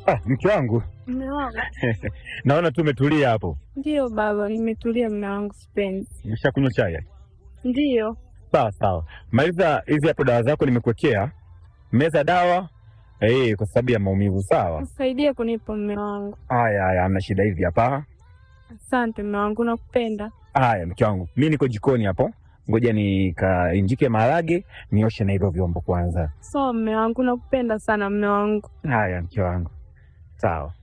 Ah, mke wangu, Mme wangu. naona tu umetulia hapo. Ndiyo baba, nimetulia mme wangu, sipendi. Umeshakunywa chai? Ndiyo. Sawa sawa, maliza hizi hapo dawa zako nimekuwekea. Meza dawa eh, kwa sababu ya maumivu. Sawa. Usaidie kunipa mme wangu. Haya haya, hamna shida. Hivi hapa. Asante mme wangu, nakupenda. Haya mke wangu, mi niko jikoni hapo, ngoja nikainjike maharage nioshe na hivyo vyombo kwanza. So mme wangu, nakupenda sana mme wangu. Haya mke wangu, sawa.